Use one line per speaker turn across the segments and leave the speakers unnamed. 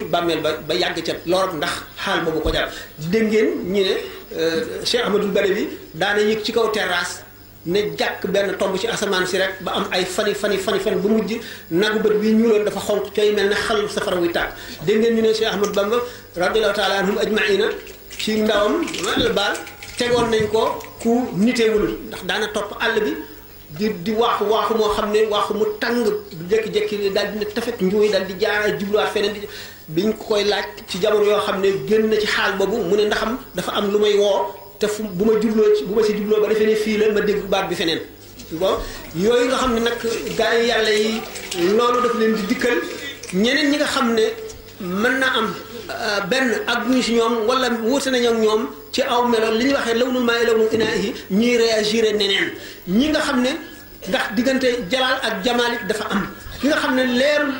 bàmmeel ba ba yàgg ca lorot ndax xaal boobu ko jàpp dégg ngeen ñu ne Cheikh Ahmadul Badawi daana yëg ci kaw terrasse ne jàkk benn tomb ci asamaan si rek ba am ay fani fani fani fan bu mujj nagu bët bi ñuuloon dafa xonq cooy mel ne xal safara wuy tàkk dégg ngeen ñu ne Cheikh Ahmad Bamba radiallahu taala anhum ajmaina ci ndawam la baal tegoon nañ ko ku niteewul ndax daana topp àll bi di di waaxu waaxu moo xam ne waaxu mu tàng jékki-jékki daal di ne tafet njuuy daal di jaara jubluwaat feneen di biñ ko koy laaj ci jamono yoo xam ne génn na ci xaal boobu mu ne ndaxam dafa am lu may woo te fu bu ma jubloo ci bu ma si jubloo ba defee ne fii la ma dégg baat bi feneen bon yooyu nga xam ne nag gaa yi yàlla yi loolu daf leen di dikkal ñeneen ñi nga xam ne mën na am benn ak ñu si ñoom wala wuute nañu ak ñoom ci aw melo li ñuy waxee lawnul maa lawnul inaahi ñuy réagir neneen ñi nga xam ne ndax diggante jalaal ak jamaalit dafa am ki nga xam ne leerul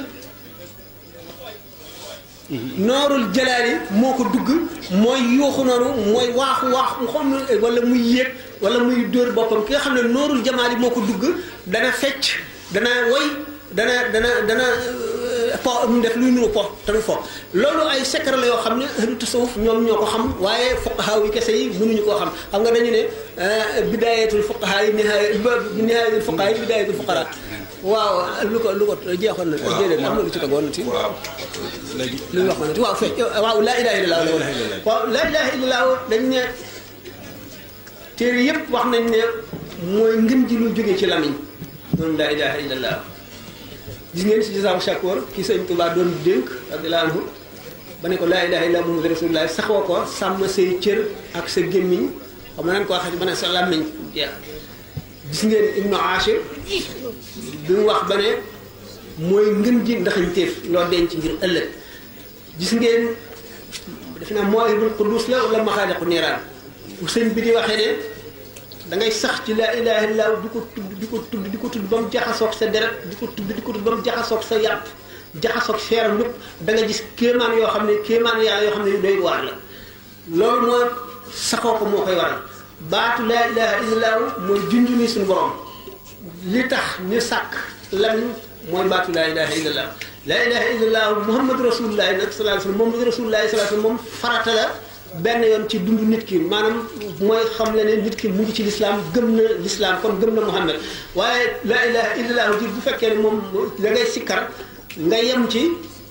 noorul jalaali moo ko dugg mooy yuuxu noonu mooy waaxu waaxu xam wala muy yéeg wala muy dóor boppam ki nga xam ne noorul jamaali moo ko dugg dana fecc dana woy dana dana dana po mu def luy nuru po te du fo loolu ay secret la yoo xam ne ahlu tasawuf ñoom ñoo ko xam waaye fuqahaa yi kese yi mënuñu koo xam xam nga dañu ne bidaayatul fuqahaa yi nihaaya nihaayatul fuqahaa yi bidaayatul fuqaraa waaw lu ko lu ko jeexoon na déedéet am na lu ci tegoon na ci
waaw léegi
lu ñu wax na ci waaw fekk waaw laa ilaha illallah la woon waaw laa ilaha illallah dañ ne téere yépp wax nañ ne mooy ngën ji lu jóge ci lamiñ moom laa ilaha illallah gis ngeen si jisaamu shakoor ki sëñ Tuubaa doon dénk radiyallahu anhu ba ne ko laa ilaha illallah muhammadu rasulullah saxoo ko sàmm say cër ak sa gémmiñ xam nga nan ko waxee ba ne sa làmmiñ jeex gis ngeen ibnu Ashir bi mu wax ba ne mooy ngën ji ndaxañteef loo denc ngir ëllëg gis ngeen def naa moo ibul qudus la wala maxaaliqu niiraan bu sëñ bi di waxee ne da ngay sax ci laa ilaha illallah di ko tudd di ko tudd di ko tudd ba mu jaxasoog sa deret di ko tudd di ko tudd ba mu jaxasoog sa yàpp jaxasoog seeram lépp da nga gis kéemaan yoo xam ne kéemaan yàlla yoo xam ne yu doy waar la loolu moo saxoo ko moo koy waral baatu laa ilaha illallah mooy junj ni suñu borom li tax ñu sàkk lan mooy baatu laa ilaha illallah laa ilaha illallah muhammadu rasulullahi nag sallallahu alayhi wasallam muhammadu rasulullahi sallallahu alayhi wasallam moom farata la benn yoon ci dund nit ki maanaam mooy xam le ne nit ki mu ngi ci lislaam gëm na lislaam kon gëm na muhammad waaye laa ilaha illallah ji bu fekkee ne moom da ngay sikkar nga yem ci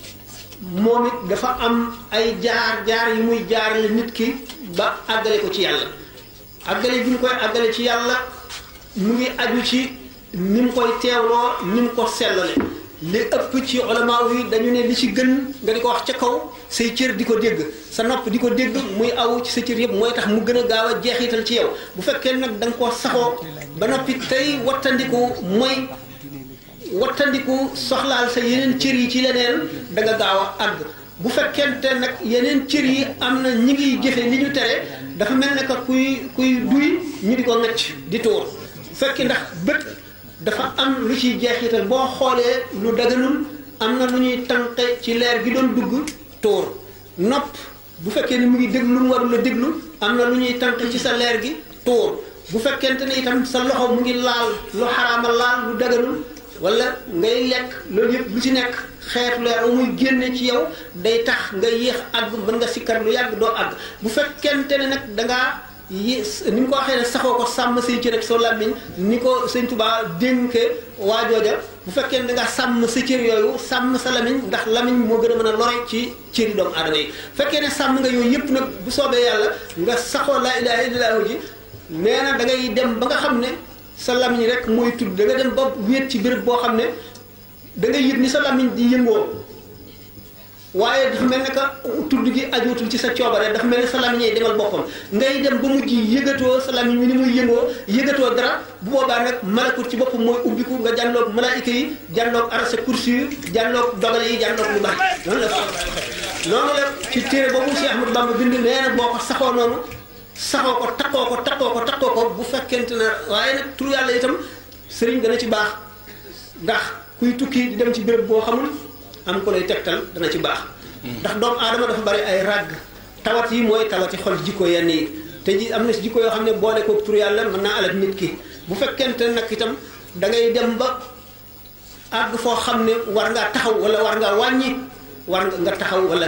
moom it dafa am ay jaar jaar yu muy jaarale nit ki ba àggale ko ci yàlla àggale bi ñu koy àggale ci yàlla mu ngi aju ci ni mu koy teewloo ni mu ko sellale li ëpp ci ulama yi dañu ne li ci gën nga di ko wax ca kaw say cër di ko dégg sa nopp di ko dégg muy aw ci sa cër yëpp mooy tax mu gën a gaaw a jeexital ci yow bu fekkee nag da nga koo saxoo ba noppi tey wattandiku mooy wattandiku soxlaal sa yeneen cër yi ci leneen da nga gaaw a àgg bu fekkente nag yeneen cër yi am na ñi ngi jëfe li ñu tere dafa mel ne que kuy kuy duy ñu di ko ngacc di tuur fekki ndax bët dafa am lu ciy jeexital boo xoolee lu daganul am na lu ñuy tànqe ci leer gi doon dugg tuur nopp bu fekkee ni mu ngi déglu lu mu warul a déglu am na lu ñuy tànqe ci sa leer gi tuur bu fekkente ne itam sa loxo mu ngi laal lu xaraama laal lu daganul wala ngay lekk loolu yëpp lu ci nekk xeetu leer muy génne ci yow day tax nga yéex àgg mën nga sikkar lu yàgg doo àgg bu fekkente ne nag dangaa yi ni mu ko waxee ne saxoo ko sàmm say cër ak soo làmmiñ ni ko sëñ Tuubaa dénke waa jooja bu fekkee ne dangaa sàmm sa cër yooyu sàmm sa lamiñ ndax lamiñ moo gën a mën a lore ci cëri doomu aadama yi fekkee ne sàmm nga yooyu yëpp nag bu soobee yàlla nga saxoo laa ilaaha illallaah ji nee na da ngay dem ba nga xam ne sa lamiñ rek mooy tudd da nga dem ba wéet ci béréb boo xam ne da ngay yëg ni sa lamiñ di yëngoo waaye dafa mel ne que tudd gi ajootul ci sa coobare dafa mel ne sa lamiñ yi demal boppam ngay dem ba mujj yëgatoo sa lamiñ mi ni muy yëngoo yëgatoo dara bu boobaa nag malakut ci boppam mooy ubbiku nga jànloog malaayika yi jànloog arasa kursi yi jànloog dogal yi jànloog lu bari noonu la noonu la ci téere boobu Cheikh Ahmadou Bamba bind nee na boo ko saxoo noonu saxoo ko takkoo ko takkoo ko takkoo ko bu fekkente ne waaye nag tur yàlla itam sëriñ dana ci baax ndax kuy tukki di dem ci béréb boo xamul am ko lay tegtal dana ci baax ndax doomu aadama dafa bari ay ràgg tawat yi mooy tawati xol jikko yenn yi te ji am na si jikko yoo xam ne boole ko tur yàlla mën naa alal nit ki bu fekkente nag itam da ngay dem ba àgg foo xam ne war ngaa taxaw wala war ngaa wàññi war nga taxaw wala